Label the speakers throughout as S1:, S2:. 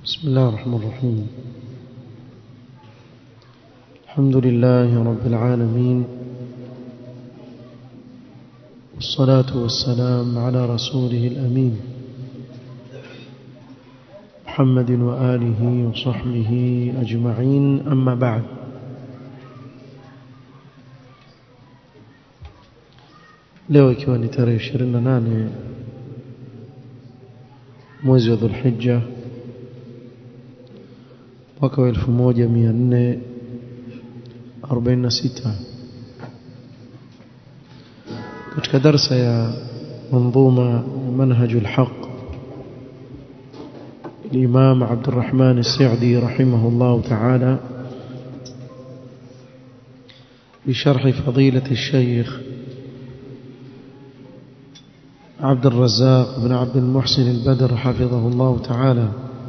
S1: بسم الله الرحمن الرحيم الحمد لله رب العالمين والصلاة والسلام على رسوله الأمين محمد وآله وصحبه أجمعين أما بعد leo ikiwa ni tarehe 28 mwezi wa Dhulhijja mwaka wa 1446 katika darsa ya منظومة منهج الحق الإمام عبد الرحمن السعدي رحمه الله تعالى بشرح فضيلة الشيخ عبد الرزاق بن عبد المحسن البدر حفظه الله تعالى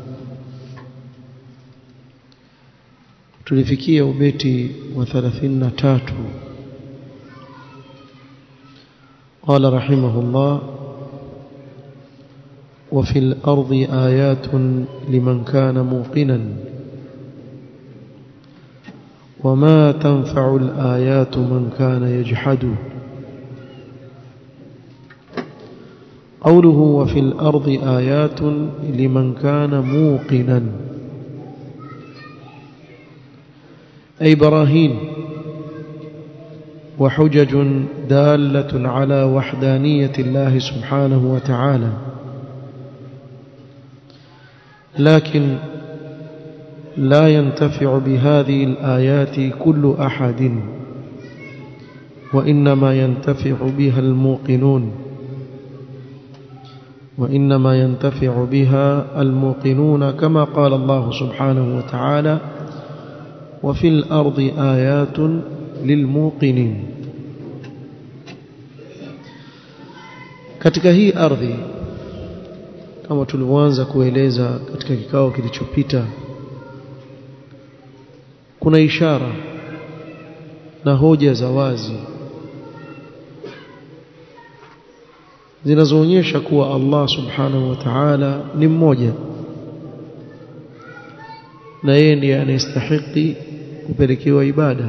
S1: tulifikia ubeti wa 33 قال رحمه الله وفي الأرض آيات لمن كان موقنا وما تنفع الآيات من كان يجحد قوله وفي الأرض آيات لمن كان موقنا أي براهين وحجج دالة على وحدانية الله سبحانه وتعالى لكن لا ينتفع بهذه الآيات كل أحد وإنما ينتفع بها الموقنون وإنما ينتفع بها الموقنون كما قال الله سبحانه وتعالى وفي الأرض آيات للموقنين katika hii ardhi kama tulivyoanza kueleza katika kikao kilichopita kuna ishara na hoja za wazi zinazoonyesha kuwa Allah subhanahu wa ta'ala ni mmoja na yeye ndiye anayestahili kupelekewa ibada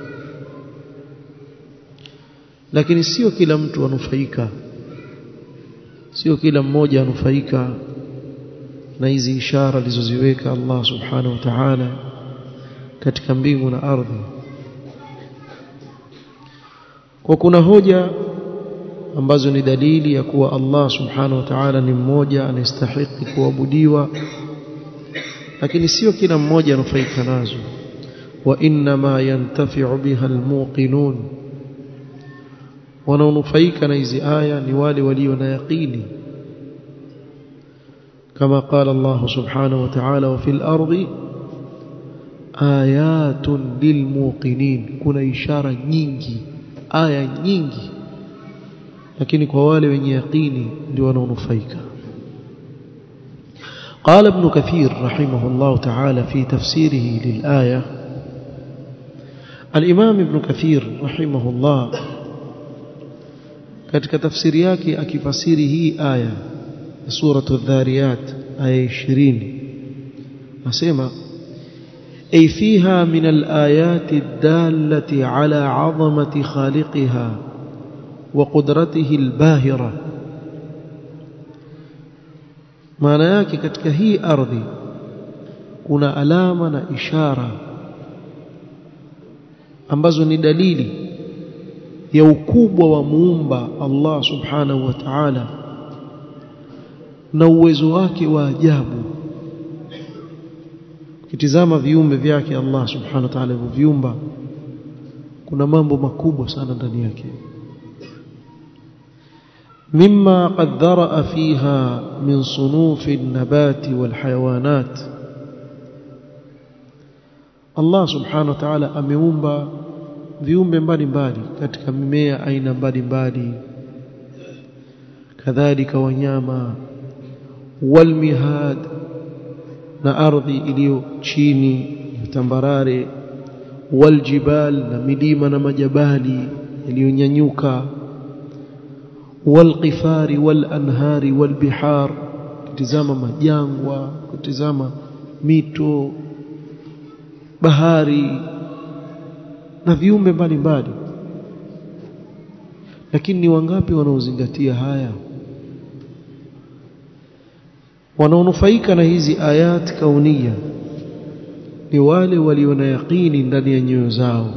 S1: lakini sio kila mtu anufaika sio kila mmoja anufaika na hizi ishara alizoziweka Allah subhanahu wa ta'ala katika mbingu na ardhi kwa kuna hoja ambazo ni dalili ya kuwa Allah subhanahu wa ta'ala ni mmoja anastahili kuabudiwa lakini sio kila mmoja anufaika nazo wa inma yantafi'u biha almuqinun wanaonufaika na hizi aya ni wale walio na yaqini kama qala Allah subhanahu wa ta'ala wa fil ardi ayatun lilmuqinin kuna ishara nyingi aya nyingi lakini kwa wale wenye yaqini ndio wanaonufaika قال ابن كثير رحمه الله تعالى في تفسيره للآية الإمام ابن كثير رحمه الله katika tafsiri yake akifasiri hii aya ya suratu dhariyat aya 20 nasema ay fiha min alayati dallati ala azamati khaliqiha wa qudratihi albahira maana yake katika hii ardhi kuna alama na ishara ambazo ni dalili ya ukubwa wa muumba Allah subhanahu wa ta'ala na uwezo wake wa ajabu kitizama viumbe vyake Allah subhanahu wa ta'ala viumba kuna mambo makubwa sana ndani yake مما قد ذرأ فيها من صنوف النبات والحيوانات الله سبحانه وتعالى ameumba viumbe mbalimbali katika mimea aina mbalimbali kadhalika wanyama walmihad na ardhi iliyo chini tambarare waljibal na milima na majabali yaliyonyanyuka walqifari walanhari walbihar kutizama majangwa kutizama mito bahari na viumbe mbalimbali lakini ni wangapi wanaozingatia haya wanaonufaika na hizi ayat kaunia ni wale walio na yaqini ndani ya nyoyo zao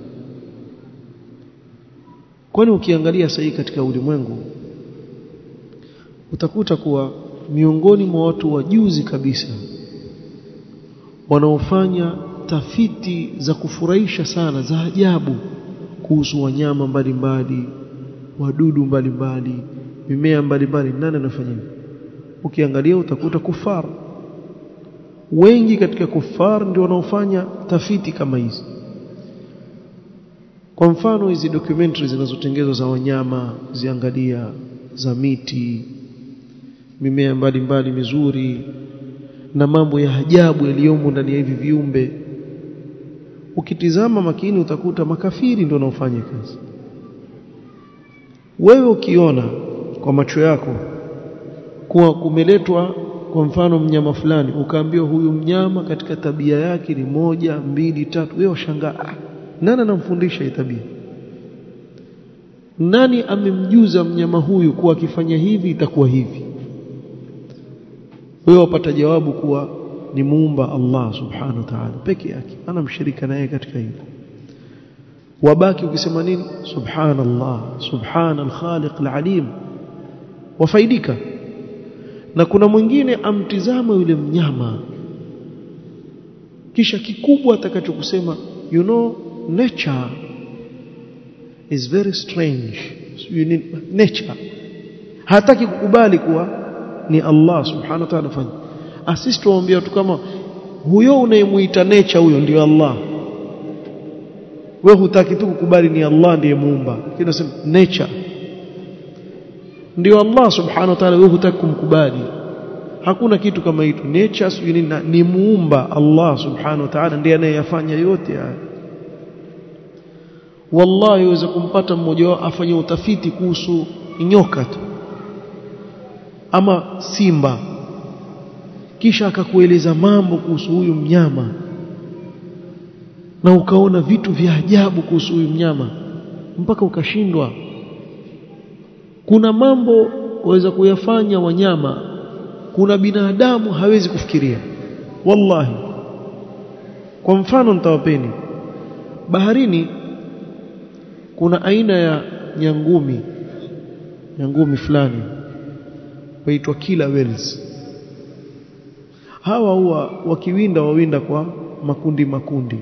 S1: kwani ukiangalia sahii katika ulimwengu utakuta kuwa miongoni mwa watu wajuzi kabisa wanaofanya tafiti za kufurahisha sana za ajabu kuhusu wanyama mbalimbali wadudu mbalimbali mimea mbalimbali nani anafanya hivyo ukiangalia utakuta kufar wengi katika kufar ndio wanaofanya tafiti kama hizi kwa mfano hizi documentary zinazotengenezwa za wanyama ziangalia za miti mimea mbalimbali mizuri na mambo ya ajabu yaliyomo ndani ya hivi viumbe ukitizama makini utakuta makafiri ndio wanaofanya kazi wewe ukiona kwa macho yako kuwa kumeletwa kwa mfano mnyama fulani ukaambiwa huyu mnyama katika tabia yake ni moja mbili tatu wewe washangaa nani anamfundisha hii tabia nani amemjuza mnyama huyu kuwa akifanya hivi itakuwa hivi wewe wapata jawabu kuwa ni muumba Allah subhanahu wa ta'ala peke yake ana mshirika naye katika hilo wabaki ukisema nini subhanallah subhana al-khaliq al-alim wafaidika na kuna mwingine amtizama yule mnyama kisha kikubwa atakachokusema you know nature is very strange you need nature hataki kukubali kuwa ni Allah subhanahu wa ta'ala fanya asisi tuwaambia watu kama huyo unayemuita nature huyo ndio Allah wewe hutaki tu kukubali ni Allah ndiye muumba kinasema nature ndio Allah subhanahu wa ta'ala wewe hutaki kumkubali hakuna kitu kama hicho nature sio nini ni muumba Allah subhanahu wa ta'ala ndiye anayeyafanya yote haya wallahi uweze kumpata mmoja wao afanye utafiti kuhusu nyoka tu ama simba kisha akakueleza mambo kuhusu huyu mnyama na ukaona vitu vya ajabu kuhusu huyu mnyama mpaka ukashindwa kuna mambo waweza kuyafanya wanyama kuna binadamu hawezi kufikiria wallahi kwa mfano nitawapeni baharini kuna aina ya nyangumi nyangumi fulani waitwa killer whales hawa huwa wakiwinda wawinda kwa makundi makundi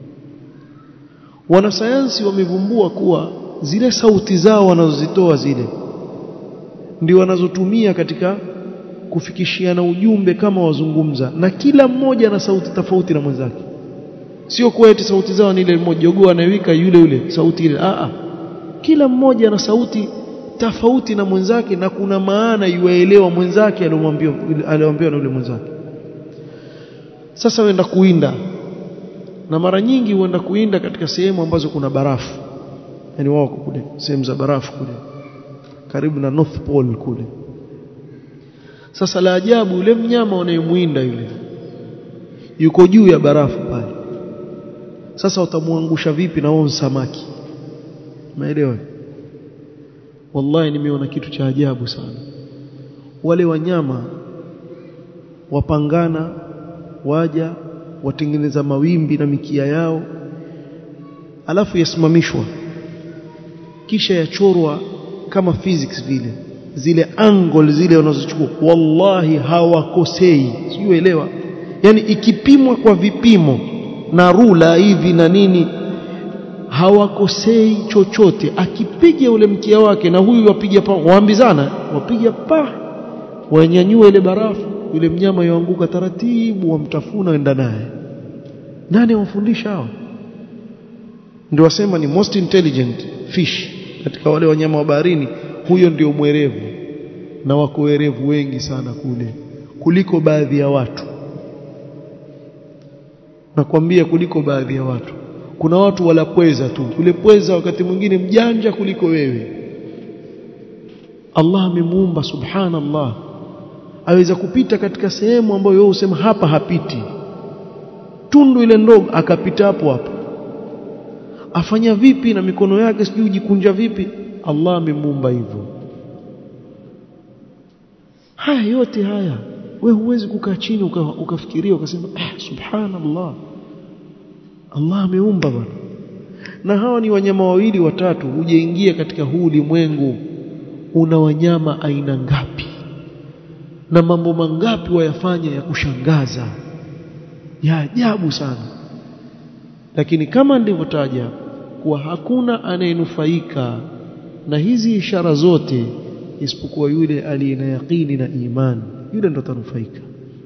S1: wanasayansi wamevumbua kuwa zile sauti zao wanazozitoa zile ndio wanazotumia katika kufikishiana ujumbe kama wazungumza na kila mmoja ana sauti tofauti na mwenzake sio kuwa eti sauti zao ni ile mmoja jogoo anayewika yule yule sauti ile a a kila mmoja ana sauti tofauti na mwenzake na kuna maana yuaelewa mwenzake aliyomwambia aliyomwambia na yule mwenzake sasa wenda kuinda na mara nyingi huenda kuinda katika sehemu ambazo kuna barafu yani wao kule sehemu za barafu kule karibu na North Pole kule sasa la ajabu yule mnyama unayemuinda yule yuko juu ya barafu pale sasa utamwangusha vipi na wao samaki maelewa wallahi nimeona kitu cha ajabu sana wale wanyama wapangana waja watengeneza mawimbi na mikia yao alafu yasimamishwa kisha yachorwa kama physics vile zile angle zile wanazochukua wallahi hawakosei sijuelewa yani ikipimwa kwa vipimo na rula hivi na nini hawakosei chochote akipiga ule mkia wake na huyu wapiga pa waambizana wapiga pa wanyanyua ile barafu yule mnyama yoanguka taratibu wamtafuna wenda naye nani wamfundisha hao ndio wasema ni most intelligent fish katika wale wanyama wa baharini huyo ndio mwerevu na wako werevu wengi sana kule kuliko baadhi ya watu nakwambia kuliko baadhi ya watu kuna watu wala pweza tu yule pweza wakati mwingine mjanja kuliko wewe Allah amemuumba subhanallah aweza kupita katika sehemu ambayo wewe usema hapa hapiti tundu ile ndogo akapita hapo hapo afanya vipi na mikono yake sijui jikunja vipi Allah amemuumba hivyo haya yote haya we huwezi kukaa chini uka, ukafikiria ukasema ah, subhanallah Allah ameumba bwana na hawa ni wanyama wawili watatu hujaingia katika huu ulimwengu una wanyama aina ngapi na mambo mangapi wayafanya ya kushangaza ya ajabu sana lakini kama nilivyotaja kuwa hakuna anayenufaika na hizi ishara zote isipokuwa yule aliye na yaqini na imani yule ndo atanufaika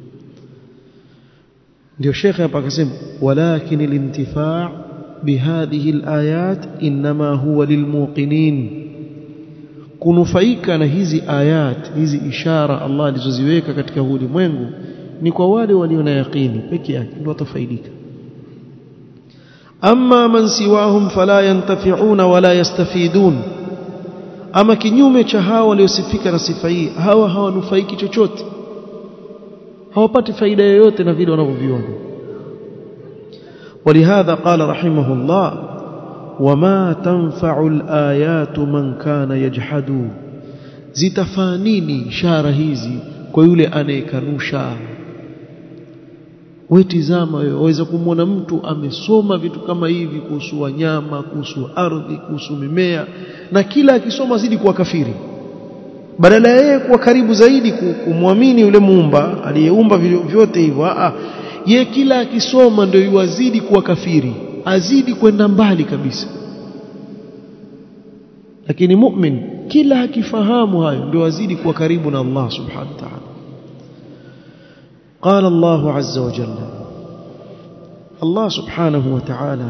S1: ndio shekhe hapa akasema walakin alintifaa bihadhihi alayat inma huwa lilmuqinin kunufaika na hizi ayat hizi ishara Allah alizoziweka katika ulimwengu ni kwa wale walio na yaqini peke yake ndio watafaidika amma man siwahum fala yantafi'una wala yastafidun ama kinyume cha hawa waliosifika na sifa hii hawa hawanufaiki chochote hawapati faida yoyote na vile wanavyoviona ولهذا قال رحمه الله وما تنفع الآيات من كان يجحد zitafanini ishara hizi kwa yule anayekanusha wewe tizama wewe waweza kumwona mtu amesoma vitu kama hivi kuhusu wanyama kuhusu ardhi kuhusu mimea na kila akisoma zidi kuwa kafiri badala ya yeye kuwa karibu zaidi kumwamini yule muumba aliyeumba vyote hivyo a ye kila akisoma ndio yuwazidi kuwa kafiri azidi kwenda mbali kabisa lakini mu'min kila akifahamu hayo ndio azidi kuwa karibu na Allah subhanahu wa ta'ala قال الله عز وجل الله سبحانه وتعالى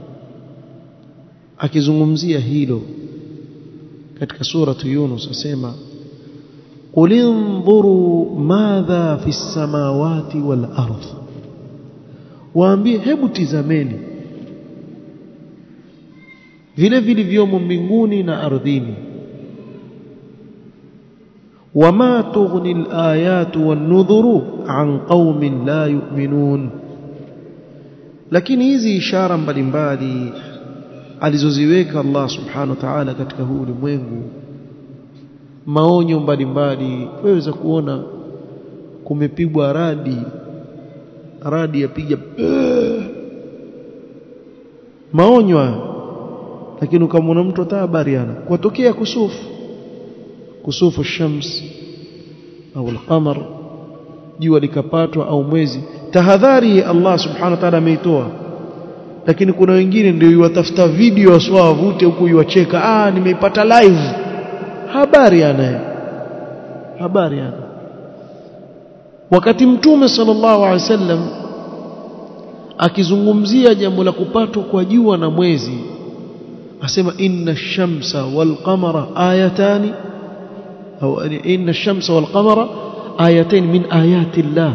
S1: akizungumzia hilo katika suratu Yunus asema qul inzuru madha fi samawati wal ardh waambie hebu tizameni vile vilivyomo mbinguni na ardhini وما تغني الآيات والنذر عن قوم لا يؤمنون lakini hizi ishara mbalimbali alizoziweka Allah subhanahu wa ta'ala katika huu ulimwengu maonyo mbalimbali waweza kuona kumepigwa radi radi yapiga maonyo lakini ukamwona mtu hata habari ana kwatokea kusufu kusufu shams au al-qamar jua likapatwa au mwezi tahadhari Allah subhanahu wa ta'ala ameitoa lakini kuna wengine ndio yuwatafuta video waswa wavute huku yuwacheka ah nimeipata live habari anaye habari ana wakati mtume sallallahu alaihi wasallam akizungumzia jambo la kupatwa kwa jua na mwezi asema inna shamsa wal qamara ayatani أو إن الشمس والقمر آيتين من آيات الله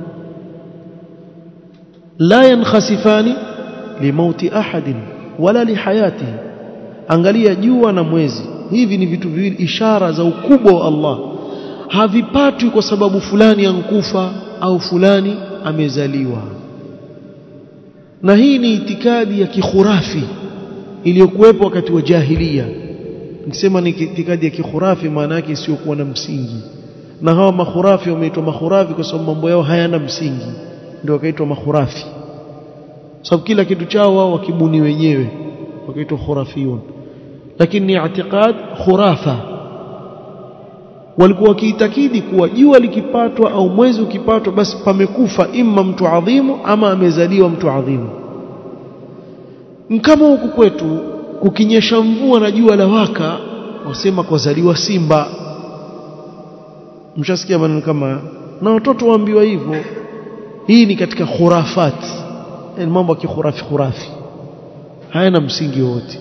S1: لا ينخسفان لموت أحد ولا لحياته angalia jua na mwezi hivi ni vitu viwili ishara za ukubwa wa Allah havipatwi kwa sababu fulani ankufa au fulani amezaliwa na hii ni itikadi ya kikhurafi iliyokuwepo wakati wa jahiliya nikisema ni itikadi ya kikhurafi maana yake isiyokuwa na msingi na hawa makhurafi wameitwa makhurafi kwa sababu mambo yao hayana msingi ndio wakaitwa makhurafi sababu kila kitu chao wao wakibuni wenyewe wakaitwa khurafiyun lakini ni i'tiqad khurafa walikuwa wakiitakidi kuwa jua likipatwa au mwezi ukipatwa basi pamekufa imma mtu adhimu ama amezaliwa mtu adhimu kama huku kwetu kukinyesha mvua na jua la waka wasema kwazaliwa simba mshasikia maneno kama na watoto waambiwa hivyo hii ni katika khurafat yani mambo ya kikhurafi khurafi hayana msingi wote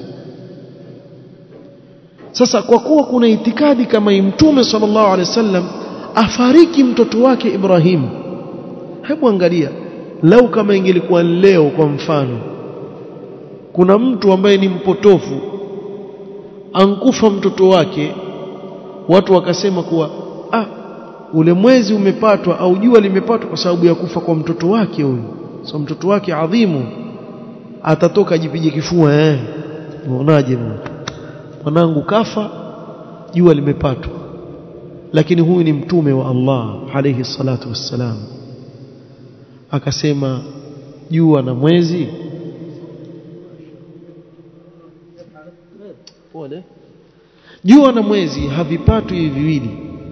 S1: sasa kwa kuwa kuna itikadi kama hii mtume sallallahu alaihi wasallam afariki mtoto wake Ibrahim hebu angalia lau kama ingelikuwa leo kwa mfano kuna mtu ambaye ni mpotofu ankufa mtoto wake watu wakasema kuwa ah ule mwezi umepatwa au jua limepatwa kwa sababu ya kufa kwa mtoto wake huyu so mtoto wake adhimu atatoka jipige kifua eh unaonaje mwanangu kafa jua limepatwa lakini huyu ni mtume wa Allah alayhi salatu wassalam akasema jua na mwezi pole jua na mwezi havipatwi hivi viwili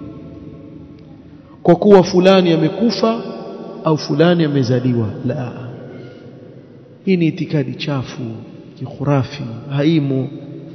S1: kwa kuwa fulani amekufa au fulani amezaliwa la hii ni itikadi chafu kikhurafi haimu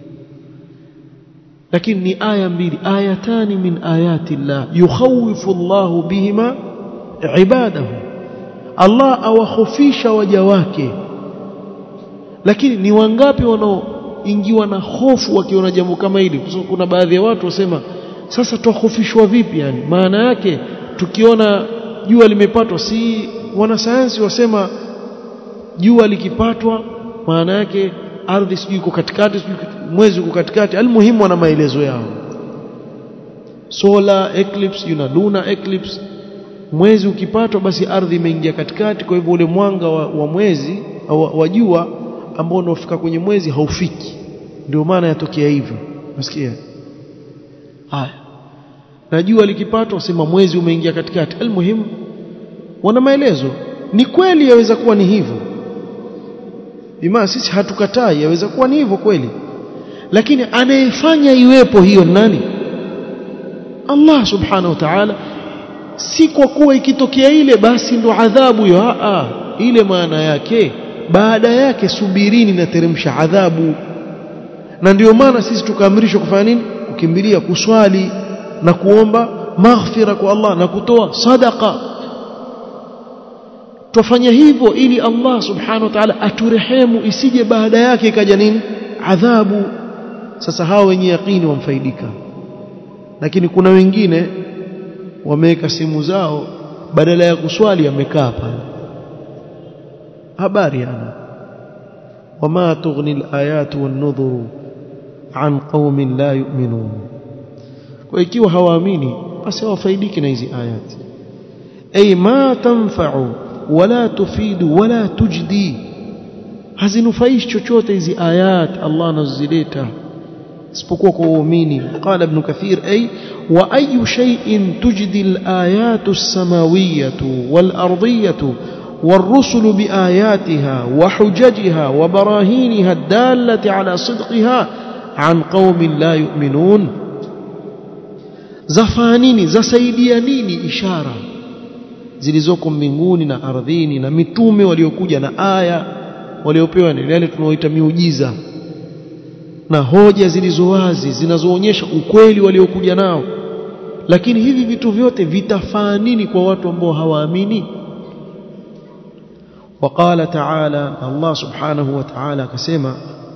S1: lakini ni aya mbili ayatani min ayati llah yukhawifu Allahu bihima ibadahu Allah awakhofisha waja wake lakini ni wangapi wanaoingiwa na hofu wakiona jambo kama hili kuna baadhi ya watu wasema sasa twahofishwa vipi yani maana yake tukiona jua limepatwa si wanasayansi wasema jua likipatwa maana yake ardhi sijui iko katikati sijui mwezi uko katikati almuhimu wana maelezo yao solar eclipse yuna lunar eclipse mwezi ukipatwa basi ardhi imeingia katikati kwa hivyo ule mwanga wa, wa mwezi au wa jua ambao unaofika kwenye mwezi haufiki ndio maana yatokea hivyo nasikia haya na jua likipatwa wasema mwezi umeingia katikati almuhimu wana maelezo ni kweli yaweza kuwa ni hivyo bima sisi hatukatai yaweza kuwa ni hivyo kweli lakini anayefanya iwepo hiyo nani Allah subhanahu wa ta'ala si kwa kuwa ikitokea ile basi ndo adhabu hiyo a ile maana yake baada yake subirini na teremsha adhabu na ndio maana sisi tukaamrishwa kufanya nini kukimbilia kuswali na kuomba maghfira kwa Allah na kutoa sadaqa tufanya hivyo ili Allah subhanahu wa ta'ala aturehemu isije baada yake ikaja nini adhabu sasa hao wenye yaqini wamfaidika lakini kuna wengine wameweka simu zao badala ya kuswali amekaa pale habari ana wama tughni alayatu wan-nudhuru an qaumin la yu'minun kwa ikiwa hawaamini basi hawafaidiki na hizi ayati ay ma tanfa'u wala tufidu wala tujdi hazinufaishi chochote hizi ayat Allah anazileta isipokuwa kwa waumini qala ibn kathir ay wa ayu shay'in tujdi al-ayatu as-samawiyatu wal-ardiyatu والرسل بآياتها وحججها وبراهينها الدالة على صدقها عن قوم لا يؤمنون زفانيني زسaidia nini ishara zilizoko mbinguni na ardhini na mitume waliokuja na aya waliopewa ni yale tunaoita miujiza na hoja zilizo wazi zinazoonyesha ukweli waliokuja nao lakini hivi vitu vyote vitafaa nini kwa watu ambao hawaamini وقال تعالى الله سبحانه وتعالى كسما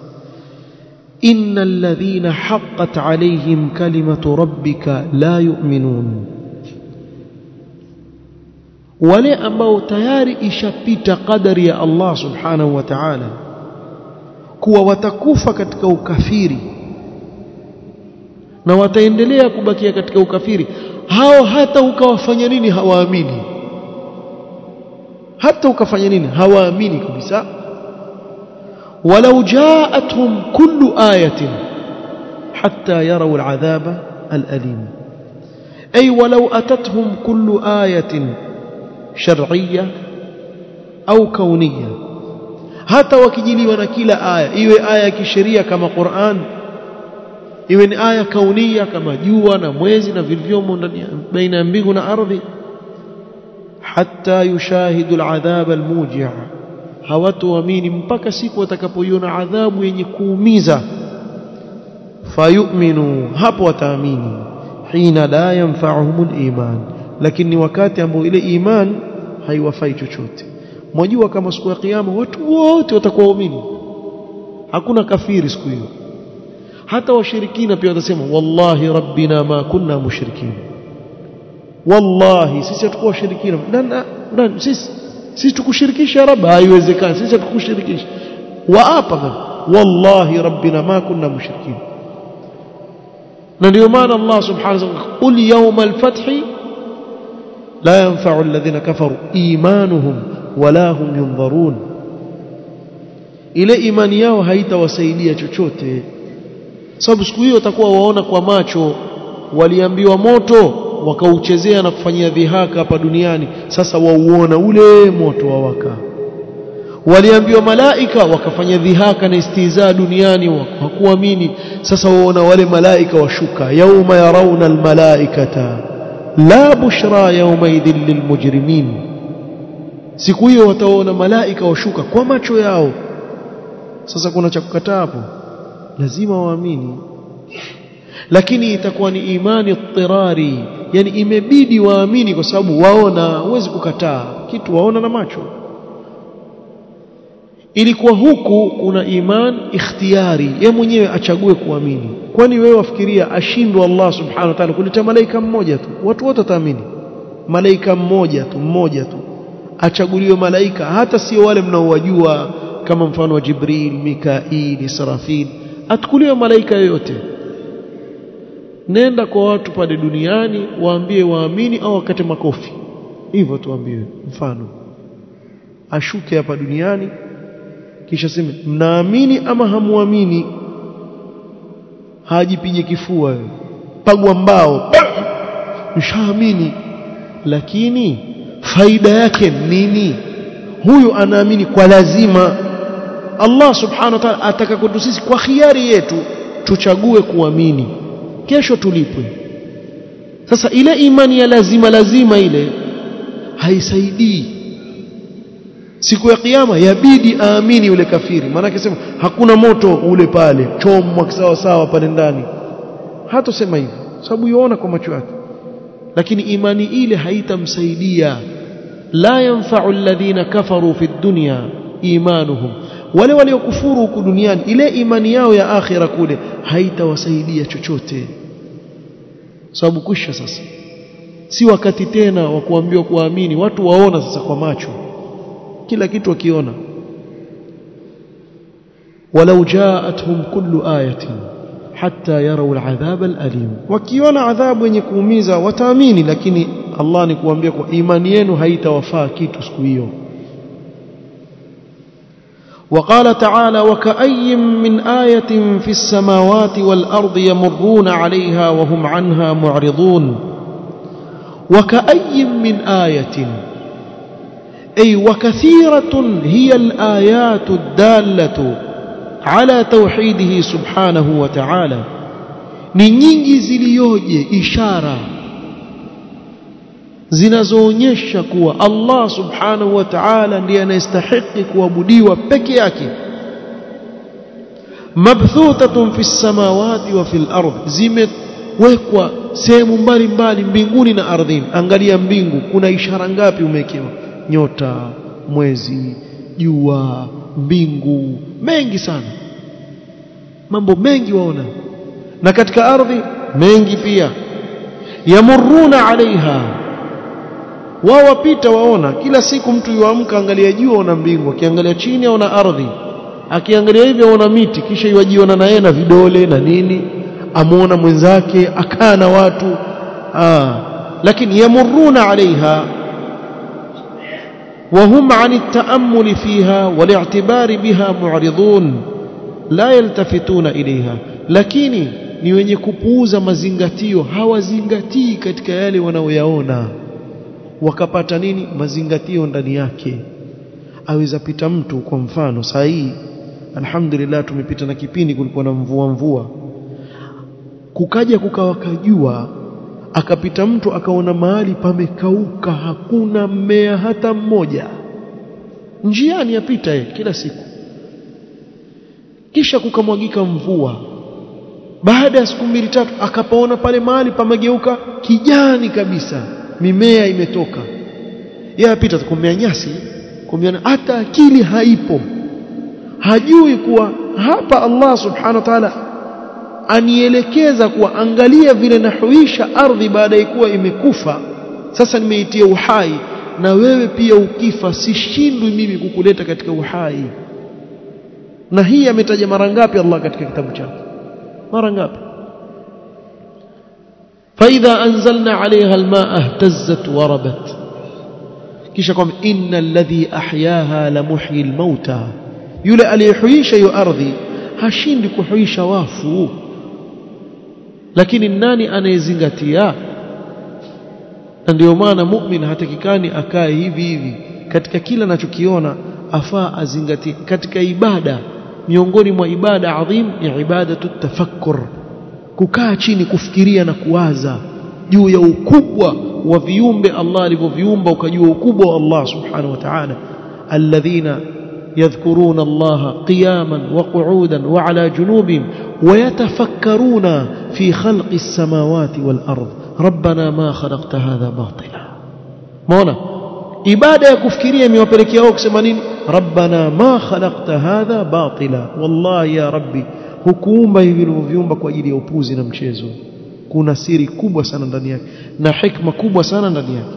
S1: إن الذين حقت عليهم كلمة ربك لا يؤمنون wale ambao tayari ishapita kadari ya Allah subhanahu wa ta'ala kuwa watakufa katika ukafiri na wataendelea kubakia katika ukafiri hao hata ukawafanya nini hawaamini hata ukafanya nini hawaamini kabisa walau jaatuhum kullu ayatin hatta yaraw al'adhaba al'alim ay walau atatuhum kullu ayatin shar'iyya au kauniyya hata wakijiliwa na kila aya iwe aya ya kisheria kama Qur'an iwe ni aya kaunia kama jua na mwezi na vilivyomo ndani baina ya mbingu na ardhi hatta yushahidu al'adhab almuji' hawatuamini mpaka siku watakapoiona adhabu yenye kuumiza fayu'minu hapo wataamini hina la yanfa'uhumul iman lakini wakati ambao ile iman haiwafai chochote mwajua kama siku ya kiyama watu wote watakuwa waumini hakuna kafiri siku hiyo hata washirikina pia watasema wallahi rabbina ma kunna mushrikin wallahi sisi hatukuwa washirikina nani sisi sisi tukushirikisha rabb haiwezekani sisi hatukushirikisha waapa wallahi rabbina ma kunna mushrikin na ndio maana Allah subhanahu wa ta'ala qul yawmal fathi la yanfa'u alladhina kafaru imanuhum wala hum yunzarun ile imani yao haitawasaidia chochote sababu siku hiyo watakuwa waona kwa macho waliambiwa moto wakauchezea na kufanyia dhihaka hapa duniani sasa wauona ule moto wawaka waliambiwa malaika wakafanya dhihaka na istizaa duniani hakuamini sasa waona wale malaika washuka yauma yarauna almalaikata la bushra yaumaidhin lilmujrimin siku hiyo wataona malaika washuka kwa macho yao sasa kuna cha kukataa hapo lazima waamini lakini itakuwa ni imani tirari yani imebidi waamini kwa sababu waona huwezi kukataa kitu waona na macho ilikuwa huku kuna iman ikhtiyari ye mwenyewe achague kuamini kwani wewe wafikiria ashindwa Allah subhanahu wa ta'ala kuleta malaika mmoja tu watu wote wataamini malaika mmoja tu mmoja tu achaguliwe malaika hata sio wale mnaowajua kama mfano wa Jibril Mikail Israfil atukuliwe malaika yoyote nenda kwa watu pale duniani waambie waamini au wakate makofi hivyo tuambiwe mfano ashuke hapa duniani kisha sema mnaamini ama hamuamini hajipige kifua wewe pagwa mbao mshaamini lakini faida yake nini huyu anaamini kwa lazima Allah subhanahu wa ta'ala ataka kwetu sisi kwa khiari yetu tuchague kuamini kesho tulipwe sasa ile imani ya lazima lazima ile haisaidii siku ya kiyama yabidi aamini yule kafiri maana akisema hakuna moto ule pale chomwa sawa sawa pale ndani hatosema hivyo sababu yuona kwa macho yake lakini imani ile haitamsaidia la yanfa'u alladhina kafaru fi dunya imanuhum wale waliokufuru huku duniani ile imani yao ya akhira kule haitawasaidia chochote sababu kwisha sasa si wakati tena wa kuambiwa kuamini watu waona sasa kwa macho kila kitu wakiona walau jaatuhum kullu ayatin hatta yarau aladhab alalim wakiona adhabu yenye kuumiza wataamini lakini Allah ni kuambia kwa imani yenu haitawafaa kitu siku hiyo وقال تعالى وكأي من آية في السماوات والأرض يمرون عليها وهم عنها معرضون وكأي من آية أي وكثيرة هي الآيات الدالة على توحيده سبحانه وتعالى ni nyingi zilioje ishara zinazoonyesha kuwa Allah subhanahu wa ta'ala ndiye anayestahili kuabudiwa peke yake mabthutatun fi samawati wa fil ardh zimewekwa sehemu mbalimbali mbinguni na ardhini angalia mbingu kuna ishara ngapi umewekewa nyota mwezi jua mbingu mengi sana mambo mengi waona na katika ardhi mengi pia yamuruna alaiha wao wapita waona kila siku mtu yuamka angalia juu aona mbingu akiangalia chini aona ardhi akiangalia hivi aona miti kisha yuajiona na yeye na vidole na nini amuona mwenzake akaa na watu ah lakini yamuruna alaiha وهم عن التأمل فيها والاعتبار بها معرضون لا يلتفتون إليها lakini ni wenye kupuuza mazingatio hawazingatii katika yale wanaoyaona wakapata nini mazingatio ndani yake aweza pita mtu kwa mfano saa hii alhamdulillah tumepita na kipindi kulikuwa na mvua mvua kukaja kukawakajua akapita mtu akaona mahali pamekauka hakuna mmea hata mmoja njiani yapita yeye kila siku kisha kukamwagika mvua baada ya siku mbili tatu akapaona pale mahali pamegeuka kijani kabisa mimea imetoka yeye apita kumea nyasi kumea hata akili haipo hajui kuwa hapa Allah subhanahu wa ta'ala anielekeza kuwa angalia vile nahuisha ardhi baada ya kuwa imekufa sasa nimeitia uhai na wewe pia ukifa sishindwi mimi kukuleta katika uhai na hii ametaja mara ngapi Allah katika kitabu chake mara ngapi فإذا أنزلنا عليها الماء اهتزت وربت kisha kwamba inna alladhi ahyaha la muhyi almauta yule aliyehuisha hiyo ardhi hashindi kuhuisha wafu lakini nani anayezingatia na ndio maana mu'min hatakikani akae hivi hivi katika kila anachokiona afaa azingatie katika ibada miongoni mwa ibada adhim ni ibadatu tafakkur kukaa chini kufikiria na kuwaza juu ya ukubwa wa viumbe Allah alivyoviumba ukajua ukubwa wa Allah subhanahu wa ta'ala alladhina يذكرون الله قياما وقعودا وعلى جنوبهم ويتفكرون في خلق السماوات والأرض ربنا ما خلقت هذا باطلا مونا ibada ya kufikiria imewapelekea wao kusema nini rabbana ma khalaqta hadha batila wallahi ya rabbi hukuumba hivi vilivyoviumba kwa ajili ya upuzi na mchezo kuna siri kubwa sana ndani yake na hikma kubwa sana ndani yake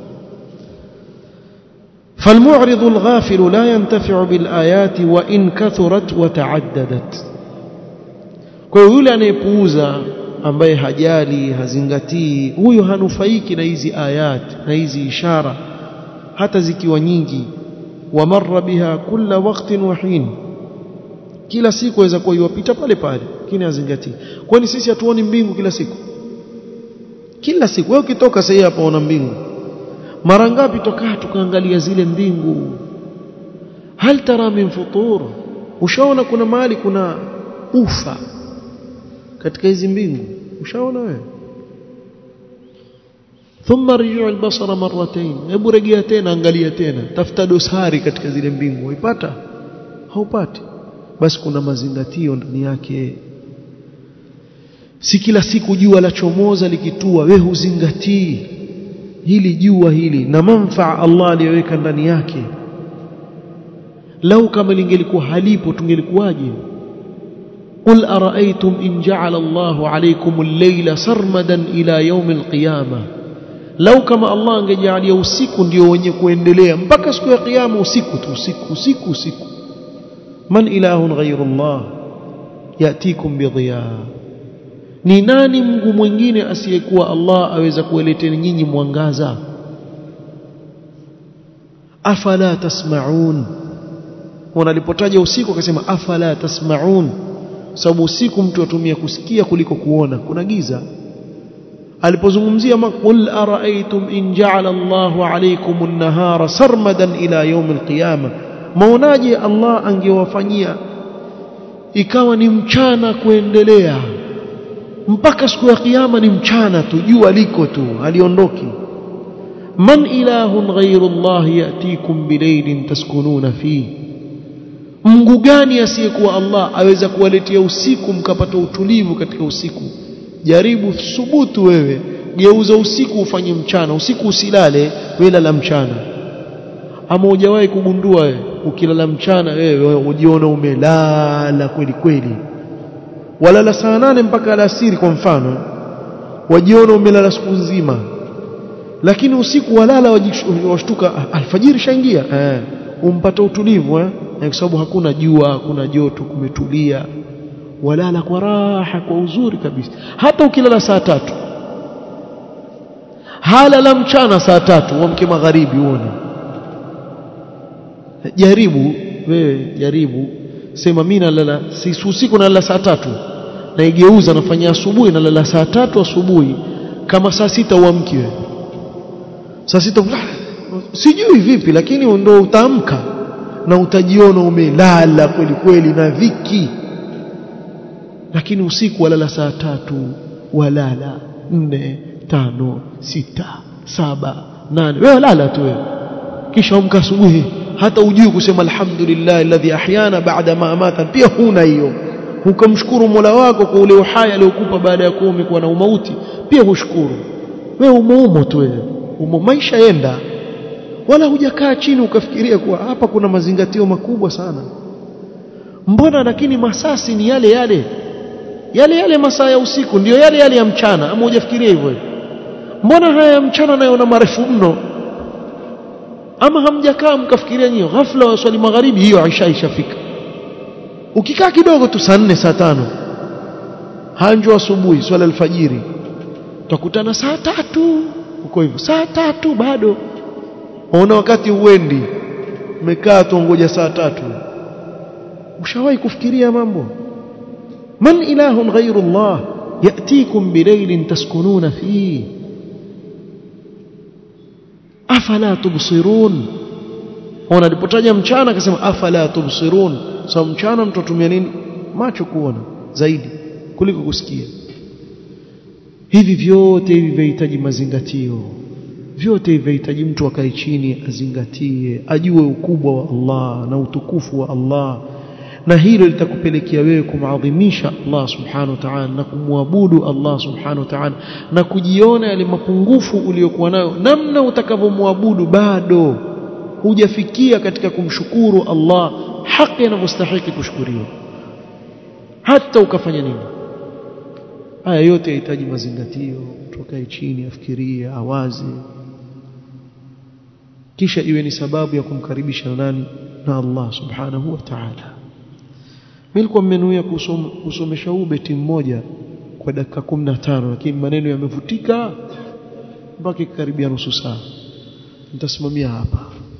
S1: فالمعرض الغافل لا ينتفع بالآيات وإن كثرت وتعددت kwa yule anayepuuza ambaye hajali hazingatii huyo hanufaiki na hizi ayat na hizi ishara hata zikiwa nyingi wamarra biha kulla waqtin wa hin kila siku aweza kuwa iwapita pale pale lakini hazingatii kwani sisi hatuoni mbingu kila siku kila siku wewe ukitoka sasa hapa una mbingu mara ngapi tokaa tukaangalia zile mbingu hal tara min futur ushaona kuna mahali kuna ufa katika hizi mbingu ushaona wewe thumma rji'u al-basara marratayn hebu rejea tena angalia tena tafuta dosari katika zile mbingu uipata haupati basi kuna mazingatio ndani yake si kila siku jua la chomoza likitua we huzingatii hili jua hili na manfaa Allah aliyoweka ndani yake lau kama lingelikuwa halipo tungelikuwaje قل أرأيتم إن جعل الله عليكم الليل سرمدا إلى يوم القيامة لو كما الله angejalia usiku ndio wenye kuendelea mpaka siku ya kiyama usiku tu usiku usiku usiku man ilahun ghayru Allah yatikum bidhiya ni nani Mungu mwingine asiyekuwa Allah aweza kuwaleteni nyinyi mwangaza afala tasmaun wanalipotaja usiku akasema afala tasmaun sababu usiku mtu atumia kusikia kuliko kuona kuna giza alipozungumzia qul araaitum in ja'ala Allahu alaykum an-nahara sarmadan ila yawm al-qiyamah maonaje Allah angewafanyia ikawa ni mchana kuendelea mpaka siku ya kiyama ni mchana tu jua liko tu aliondoki man ilahun ghayru Allah yatikum bilaylin taskununa fihi Mungu gani asiyekuwa Allah aweza kuwaletea usiku mkapata utulivu katika usiku jaribu thubutu wewe geuza usiku ufanye mchana usiku usilale wewe lala mchana ama hujawahi kugundua wewe ukilala mchana wewe ujiona umelala kweli kweli walala saa nane mpaka alasiri kwa mfano wajiona umelala siku nzima lakini usiku walala washtuka alfajiri shaingia eh umpata utulivu eh kwa sababu hakuna jua hakuna joto kumetulia walala kwa raha kwa uzuri kabisa hata ukilala saa tatu halala mchana saa tatu uamke magharibi uone jaribu wewe jaribu sema mimi nalala si usiku nalala saa tatu naigeuza nafanya asubuhi nalala saa tatu asubuhi kama saa sita uamki wewe saa sita sijui vipi lakini ndio utaamka na utajiona umelala kweli kweli na dhiki lakini usiku walala saa tatu walala nne tano sita saba nane wewe lala tu wewe kisha amka asubuhi hata ujui kusema alhamdulillah alladhi ahyana baada ma amata pia huna hiyo ukamshukuru Mola wako kwa ule uhai aliokupa baada ya kuwa umekuwa na umauti pia hushukuru wewe umoumo tu wewe umo maisha yenda wala hujakaa chini ukafikiria kuwa hapa kuna mazingatio makubwa sana mbona lakini masasi ni yale yale yale yale masaa ya usiku ndiyo yale yale ya mchana ama hujafikiria hivyo mbona haya ya mchana nayo na marefu mno ama hamjakaa mkafikiria nyinyi ghafla waswali magharibi hiyo Aisha ishafika ukikaa kidogo tu saa nne saa tano hanjo asubuhi swala alfajiri tutakutana saa tatu uko hivyo saa tatu bado waona wakati uendi umekaa tu ngoja saa tatu ushawahi kufikiria mambo man ilahun ghairu Allah yatikum bilailin taskununa fihi afala tubsirun ona alipotaja mchana akasema afala tubsirun sababu so, mchana mtu atumia nini macho kuona zaidi kuliko kusikia hivi vyote hivi vinahitaji mazingatio vyote hivi vinahitaji mtu akae chini azingatie ajue ukubwa wa Allah na utukufu wa Allah na hilo litakupelekea wewe kumadhimisha Allah subhanahu wa ta'ala na kumwabudu Allah subhanahu wa ta'ala na kujiona yale mapungufu uliyokuwa nayo namna utakavyomwabudu bado hujafikia katika kumshukuru Allah haki anavyostahili kushukuriwa hata ukafanya nini haya yote yahitaji mazingatio mtu akae chini afikirie awaze kisha iwe ni sababu ya kumkaribisha na nani na Allah subhanahu wa ta'ala nilikuwa mmenuia kusomesha huu beti mmoja kwa dakika 15 lakini maneno yamevutika mpaka karibia nusu saa nitasimamia hapa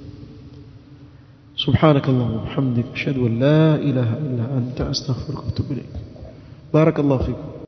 S1: سبحانك اللهم وبحمدك اشهد ان لا اله الا انت استغفرك واتوب اليك بارك الله فيكم